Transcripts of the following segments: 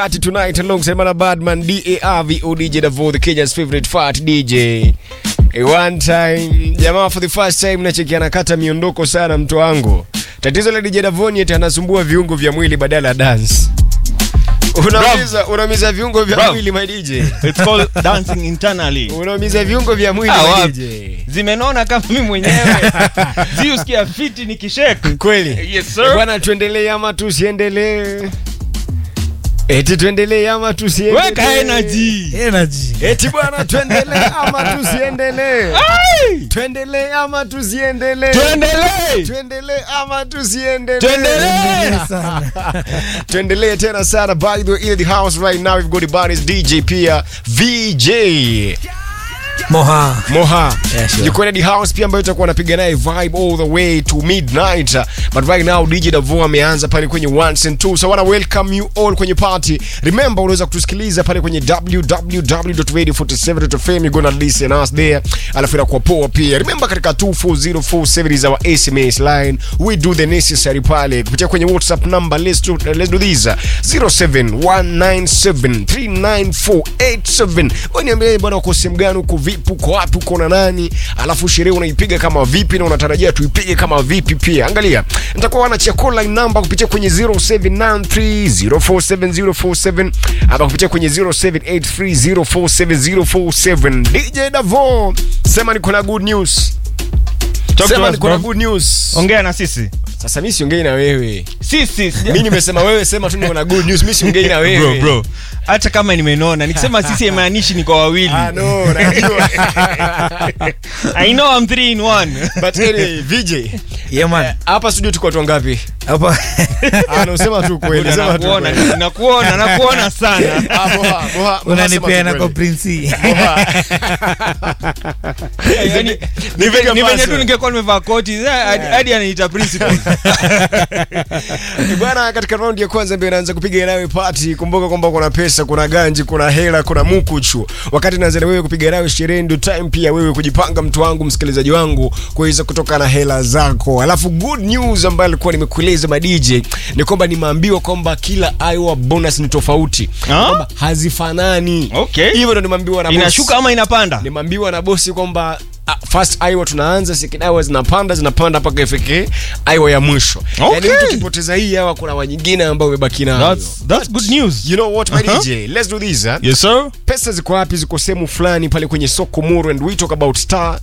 Party tonight alongside Mana Badman, D-A-R-V-O, DJ Davo, the Kenya's favorite fat DJ. A one time, jamaa for the first time nachekiana kata miondoko sana mtu wangu. Tatizo la DJ Davo ni eti anasumbua viungo vya mwili badala ya dance. Unaumiza, unaumiza viungo vya Bro. mwili my DJ. It's called dancing internally. Unaumiza viungo vya mwili Ah, my wapi? DJ. Zimenona kama mimi mwenyewe. Zi usikia fiti nikishake. Kweli? Yes, sir. Bwana tuendelee ama tusiendelee? Eti tuendelee ama tusiendelee? Weka energy. energy Eti bwana tuendelee ama tusiendelee? Tuendelee ama tusiendelee? Tuendelee. Tuendelee ama tusiendelee? Tuendelee. sana Tuendelee tena sana. By the way, in the house right now we've got the buddies DJ pia VJ moha Moha Yeah, sure. yuko in the house pia ambayo itakuwa anapiga naye vibe all the way to midnight but right now DJ Davo ameanza pale kwenye ones and two so I wanna welcome you all kwenye party remember unaweza kutusikiliza pale kwenye www.radio47.fm you gonna listen us there alafu inakuwa poa pia remember katika 24047 is our SMS line we do the necessary pale kupitia kwenye WhatsApp number let's do, let's do this 0719739487 wewe niambie bwana uko sehemu gani uko vipi uko wapi uko na nani alafu sherehe unaipiga kama vipi na unatarajia tuipige kama vipi pia angalia nitakuwa wanachia call line number kupitia kwenye 0793047047 ama kupitia kwenye 0783047047 DJ Davo sema niko na good news Talk to sema us, niko na bro. good news Ongea na sisi. sasa mimi siongei na wewe Sisi. sija- mimi nimesema wewe sema tu niko na good news mimi siongei na wewe Bro, bro. Hata kama nimenona, nikisema sisi haimaanishi ni kwa wawili. Ah, no, najua. I know I'm three in one. But anyway, VJ, yeah man hapa studio tuko watu wangapi? hapa Ah, no, sema tu kweli, Buda, sema tu nakuona, kweli. nakuona, nakuona sana. Ah, Moha, Moha, Moha, unanipeana sema kwa tu kweli. prinsi Moha. Yaani, Ni ni piga venye pasi. tu ningekuwa nimevaa koti eh, hadi- hadi anaita principal. Bwana, katika raundi ya kwanza ndio inaanza kupiga nawe party. Kumbuka kwamba kuna pesa, kuna ganji, kuna hela, kuna mukuchu. Wakati naanza na wewe kupiga nawe sherehe, ndio time pia wewe kujipanga, mtu wangu, msikilizaji wangu, kuweza kutoka na hela zako. Alafu good news ambayo alikuwa nimekueleza ma DJ ni kwamba nimeambiwa kwamba kila Iowa bonus ni tofauti, Ah? kwamba hazifanani. Okay. Hivyo ndio nimeambiwa na boss. Inashuka ama inapanda? nimeambiwa na bosi kwamba ah, first Iowa tunaanza second Iowa zinapanda zinapanda mpaka ifike Iowa ya mwisho Okay. yani mtu ukipoteza hii Iowa kuna wa nyingine ambao umebaki nayo That's that's good news. you know what my Uh-huh. DJ let's do this huh? Yes sir. pesa ziko wapi ziko sehemu fulani pale kwenye soko muru and we talk about star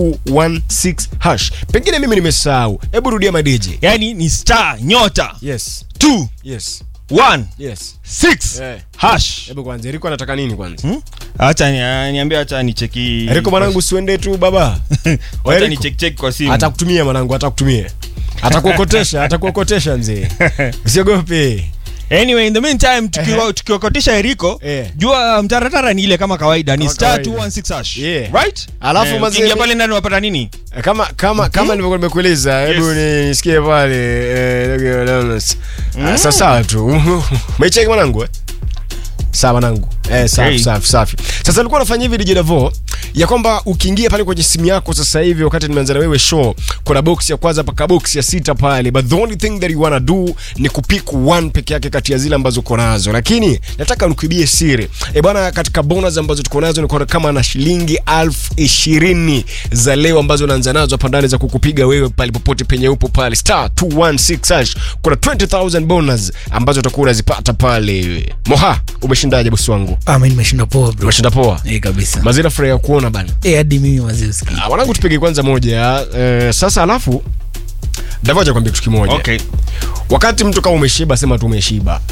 216 hash pengine mimi nimesahau hebu rudia my DJ Yaani ni star nyota yes 2 yes 1 yes 6 Eh. hash. hebu kwanza Eriko anataka nini kwanza Hmm? Acha ni ah, niambie acha nicheki. Eriko mwanangu siende tu baba Acha Eriko. ni check check kwa simu. atakutumia mwanangu atakutumia atakuokotesha atakuokotesha mzee usiogope Anyway, in the meantime tukiwa tukiokotisha Eriko, Eh. jua mtaratara ni ile kama kawaida ni Kama star kawaida. 216 hash. Yeah. Right? Alafu Eh, mazee- ukiingia pale ndani unapata nini? kama kama kama nilivyokuwa nimekueleza hebu Yes. ni- nisikie pale eh, ndugu Leonas. Ah, sawa sawa tu umecheki mwanangu eh? sawa mwanangu eh, safi Okay. safi safi sasa alikuwa anafanya hivi DJ Davo ya kwamba ukiingia pale kwenye simu yako sasa hivi wakati nimeanza na wewe show kuna box ya kwanza mpaka box ya sita pale but the only thing that you wanna do ni kupick one peke yake kati ya zile ambazo uko nazo lakini nataka nikuibie siri e bwana katika bonus ambazo tuko nazo ni kwa kama na shilingi elfu ishirini za leo ambazo unaanza nazo hapa ndani za kukupiga wewe pale popote penye upo pale star 216 hash kuna 20000 bonus ambazo utakuwa unazipata pale moha umeshindaje bosi wangu ah mimi nimeshinda poa bro umeshinda poa eh kabisa mazira furaha ya kuona bana eh hadi mimi wazee usikie Ah, mwanangu tupige kwanza moja eh, sasa alafu davoja kwambia kitu kimoja Okay. wakati mtu kama umeshiba sema tu umeshiba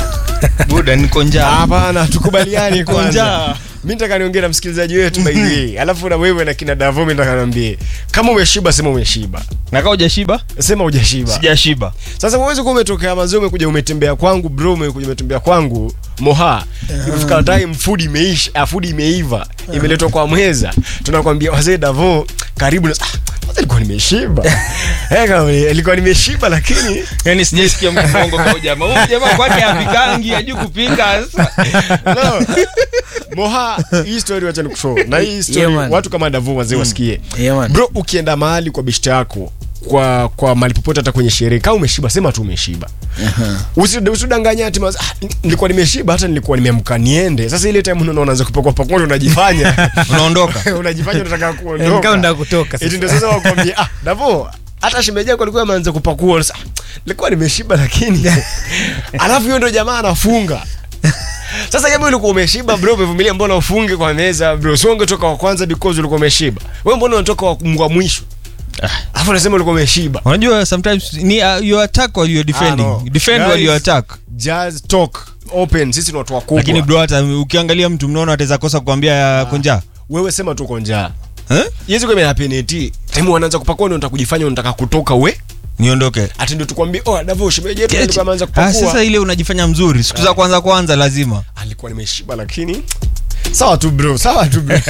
Buda niko njaa. hapana tukubaliani kwanza Njaa. mi nataka niongee na msikilizaji wetu by the way alafu na wewe na kina davo mi nataka niambie kama umeshiba sema umeshiba Na kama hujashiba? sema hujashiba Sijashiba. sasa uwezi kuwa umetokea mazee umekuja umetembea kwangu bro umekuja umetembea kwangu moha imefika time food imeisha ah, food imeiva imeletwa kwa mweza tunakwambia wazee davo karibu na ah, kwanza ilikuwa nimeshiba eh kama ilikuwa nimeshiba lakini Yaani sijasikia mkongo kwa jamaa. Huyu jamaa kwake apikangi, hajui kupika. Sasa no. moha hii story wacha nikushow na hii story Yeah, man. watu kama davo wazee wasikie yeah man bro ukienda mahali kwa bishta yako kwa kwa mali popote hata kwenye sherehe kama umeshiba sema tu umeshiba Usi- usidanganya ati mas- ah, nilikuwa nimeshiba hata nilikuwa nimeamka niende sasa ile time unaona unaanza kupakua pakua unajifanya unaondoka unajifanya unataka Eh, kama kuondoka unataka kutoka eti ndio sasa wakwambia ah davo hata shemeji yako alikuwa ameanza kupakua sasa ah, nilikuwa nimeshiba lakini alafu hiyo ndio jamaa anafunga sasa kama ulikuwa umeshiba bro umevumilia mbona ufunge kwa meza bro sio ungetoka wa kwanza because ulikuwa umeshiba wewe mbona unatoka wa wa mwisho alafu unasema ulikuwa umeshiba unajua sometimes ni uh, you attack or you are defending Ah, no. defend Guys, while you attack just talk open sisi ni watu wakubwa lakini bro hata ukiangalia mtu mnaona ataweza kosa kuambia konja wewe sema tu uko njaa eh? yezi kwa imehapeneti time wanaanza kupakua ndio unataka kujifanya unataka kutoka we niondoke ati ndio tukwambie oh davo shemeji yetu Eti- alikuwa ameanza ah, kupakua sasa ile unajifanya mzuri siku za kwanza kwanza lazima alikuwa nimeshiba lakini sawa tu bro sawa tu bro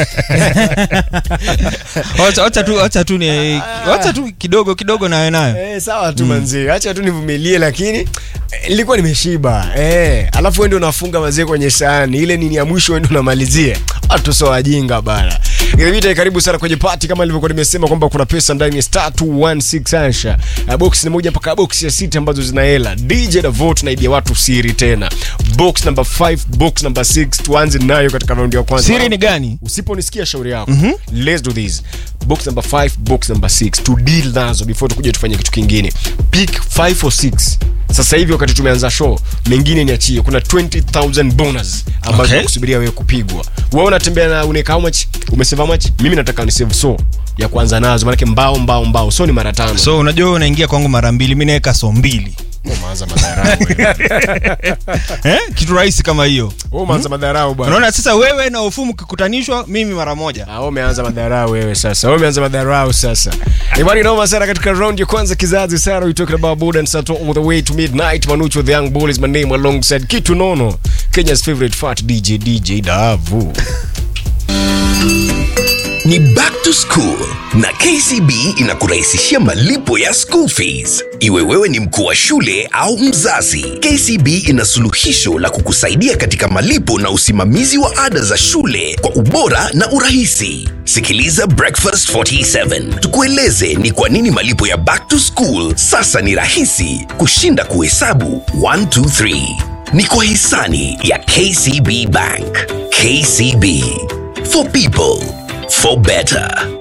Wacha- wacha tu wacha tu ni wacha tu kidogo kidogo nawe nayo eh, sawa tu manzee acha tu nivumilie lakini eh, nilikuwa nimeshiba eh, alafu wewe ndio unafunga mazee kwenye sahani ile nini ya mwisho wewe ndio unamalizia watu sio wajinga bana Ilibita karibu sana kwenye party kama nilivyokuwa nimesema kwamba kuna pesa ndani ya star 216 Asha. Uh, box ni moja mpaka box ya sita ambazo zina hela. DJ na vote naibia watu siri tena. Box number 5, box number 6 tuanze nayo katika raundi ya kwanza. siri ni gani usiponisikia shauri yako mm-hmm. let's do this box number 5 box number 6 to deal nazo before tukuje tufanye kitu kingine pick 5 or 6 sasa hivi wakati tumeanza show mengine niachie kuna 20000 bonus ambazo Okay. nakusubiria wewe kupigwa wewe unatembea na unaweka how much umesave how much mimi nataka ni save so ya kuanza nazo maanake mbao mbao mbao so ni mara tano so unajua wewe unaingia kwangu mara mbili mi naweka so mbili umeanza madharau wewe. eh? kitu rahisi kama hiyo Wewe umeanza madharau bwana unaona sasa wewe na ufumu kikutanishwa mimi mara moja Ah, wewe umeanza madharau wewe sasa. Wewe umeanza madharau sasa. Ibari noma sana katika round ya kwanza kizazi sana we talking about Buddha and Sato all the way to midnight. Manucho the young bull is my name alongside Kitu Nono. Kenya's favorite fat DJ DJ Davu. ni back to school na kcb inakurahisishia malipo ya school fees iwe wewe ni mkuu wa shule au mzazi kcb ina suluhisho la kukusaidia katika malipo na usimamizi wa ada za shule kwa ubora na urahisi sikiliza breakfast 47 tukueleze ni kwa nini malipo ya back to school sasa ni rahisi kushinda kuhesabu 123 ni kwa hisani ya kcb bank kcb for people for better.